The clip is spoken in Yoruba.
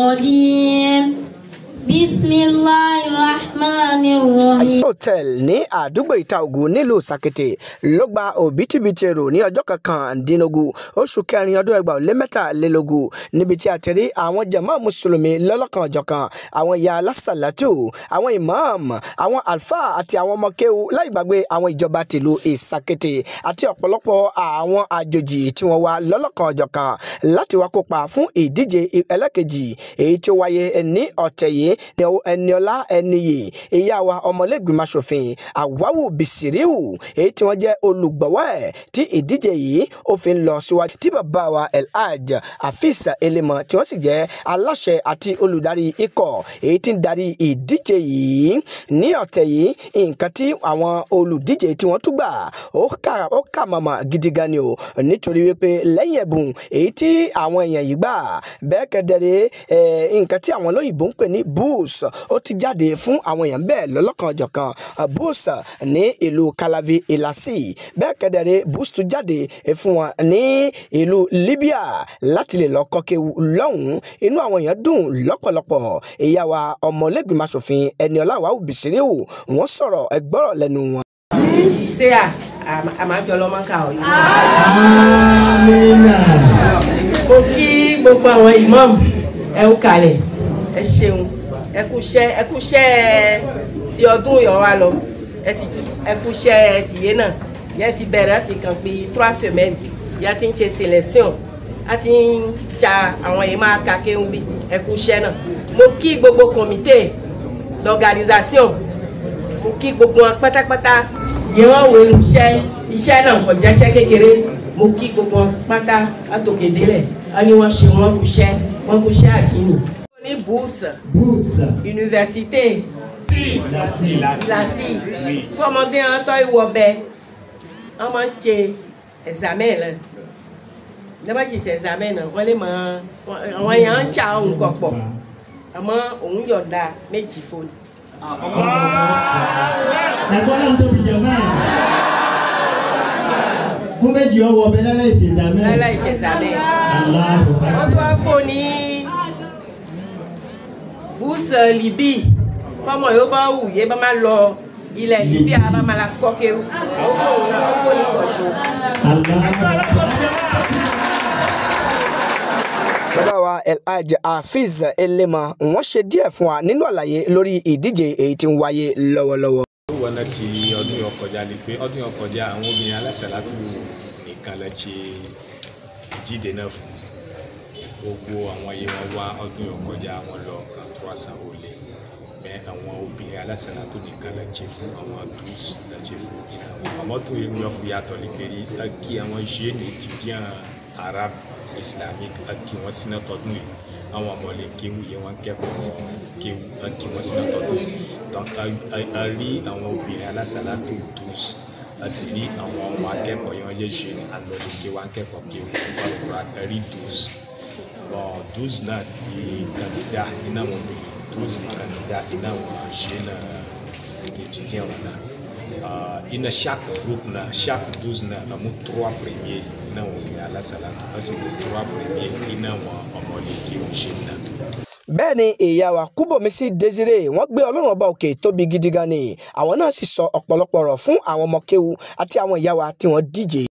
الرجيم بسم الله الرحمن الرحيم Ice Hotel ní àdúgbò ìta ògùn nílùú sàkété ló gba òbítíbitì èrò ní ọjọ́ kọkàndínlógún oṣù kẹrin ọdún ẹgbàá ó lé mẹ́tàlélógún níbi tí a ti rí àwọn jàmá mùsùlùmí lọ́lọ́kan ọ̀jọ̀kan àwọn ìyá alásàlátù àwọn imam àwọn alfa àti àwọn ọmọ kéwu láì gbàgbé àwọn ìjọba tìlú ìsàkété àti ọ̀pọ̀lọpọ̀ àwọn àjòjì tí wọ́n wá lọ́lọ́kan ọ̀jọ̀kan láti wá kópa fún ìdíje ẹlẹ́kejì èyí tí ó wáyé ní ọ̀tẹ̀ yìí ní ẹniọlá ẹniyè ìyá wa ọmọlẹ́gbìmọ̀ asòfin àwáwù bìsíríù èyí tí wọ́n jẹ́ olùgbọ̀wọ́ ẹ̀ tí ìdíje yìí ó fi ń lọ síwájú tí bàbá wa elhaj afis elémọ tí wọ́n sì jẹ́ aláṣẹ àti olùdarí ikọ̀ èyí tí ń darí ìdíje yìí ní ọ̀tẹ̀ yìí nǹkan tí àwọn olùdíje tí wọ́n tún gbà ó kà ó kà màmá gidi gan ni o nítorí wípé lẹ́yìn ẹ̀bùn èyí tí àwọn èèyàn yìí gbà bẹ́ẹ̀ kẹ́dẹ̀rẹ́ nǹkan tí àwọn olóyìnbó ń pè ní boost ó ti jáde fún àwọn èèyàn bẹ́ẹ̀ lọ́lọ́kanjọ̀kan boost ní ìlú Calavi Ilasi bẹ́ẹ̀ kẹ́dẹ̀rẹ́ boost tún jáde fún wọn ní ìlú Libya láti lè lọ kọ́kẹ́ lọ́hùn-ún inú àwọn èèyàn dùn lọ́pọ̀lọpọ̀ ìyá wa ọmọlẹ́gbìmọ̀ asòfin Ẹniọlá Wàhù Bìsíríù wọ́n sọ̀rọ̀ ẹgbọ́rọ̀ lẹ́nu wọn. ṣé à àmàjọ lọmọ ká ọ yìí. mo kí gbogbo àwọn ìmọ̀mù ẹ kú kalẹ̀ ẹ ṣeun ẹ kú iṣẹ́ ẹ kú iṣẹ́ ti ọdún yọ̀ wá lọ ẹ sì ẹ kú iṣẹ́ tìyé náà yẹn ti bẹ̀rẹ̀ láti kàn pé trois semaines yẹn ti ń ṣe selection a ti ń ja àwọn yìí máa ka kéwù bí ẹ kú iṣẹ́ náà mo kí gbogbo comité d'organisation mo kí gbogbo wọn pátápátá yẹ wọn wo iṣẹ́ iṣẹ́ náà kò jẹ́ṣẹ́ kékeré mo kí gbogbo wọn pátá látòkèdélẹ̀ wọn ni wọ́n ṣe wọ́n kú iṣẹ́ wọ́n kú iṣẹ́ àdínù. ní bourse Bourse. université Lasi. lasi fọmọdé wọn tọ́ ìwọ bẹ wọn máa ń ṣe examen náà nígbà tí ṣe examen náà wọ́n lè mọ àwọn èèyàn ń ṣà òun kọ̀ pọ̀ àmọ́ òun yọ̀ọ̀da méjì fún un. Ẹ̀gbọ́n náà tóbi jẹ máa. Kún méjì ọwọ́ ọbẹ̀ lálẹ́ ìṣèdámẹ́. láláì ṣe examen. Aláàbò. wọ́n tó wá fún ní búùsù libi fọmọ yóò bá wù yé bá máa lọ ilẹ̀ libi àbá máa la kọ́ kéwù ó fóun náà ó fóun ní kọ̀ṣọ́. Aláàbò. bàbá wa elhaj hafiz elema wọ́n ṣe díẹ̀ fún wa nínú àlàyé lórí ìdíje èyí tí ń wáyé lọ́wọ́lọ́wọ́. ó wọnà ti ọdún yóò kọjá lè pé ọdún yóò kọjá àwọn obìnrin alásàlátù nìkan lè ṣe ìjíde náà fún gbogbo àwọn yìí wọn wá ọdún yóò kọjá wọn lọ kan tó wá san olè bẹ àwọn obìnrin alásàlátù nìkan lè ṣe fún àwọn dus lè ṣe fún ìnáwó àmọ́ tó yẹ yọ fún yàtọ̀ lè pé rí kí àwọn jeunes étudiants arabes islamique kí wọ́n sínú tọdún yìí àwọn ọmọ lè kéwù yẹ wọn kẹ́kọ̀ọ́ kéwù kí wọ́n sínú tọdún yìí donc a a rí àwọn obìnrin alásàlátù dus a sì rí àwọn ọmọ akẹ́kọ̀ọ́ yẹn wọ́n jẹ́ jeunes alọ́lẹ̀ kéwù akẹ́kọ̀ọ́ kéwù wọ́n kura a rí dus bon douze náà di candidat iná wọn bí douze ni candidat iná wọn jeunes étudiants wọn náà uh, ina chaque groupe na chaque douze na amu trois premiers ina wọn bí alásàlátù wọ́n sì ní trois premiers ina wọn ọmọlẹ̀ kéwù jeunes náà bẹ́ẹ̀ ni ìyá wa kúbọ̀mísí desire wọ́n gbé ọlọ́run ọba òkè tóbi gidi gan ni àwọn náà sì sọ ọ̀pọ̀lọpọ̀ ọ̀rọ̀ fún àwọn ọmọ kéwu àti àwọn ìyá wa tí wọ́n díje.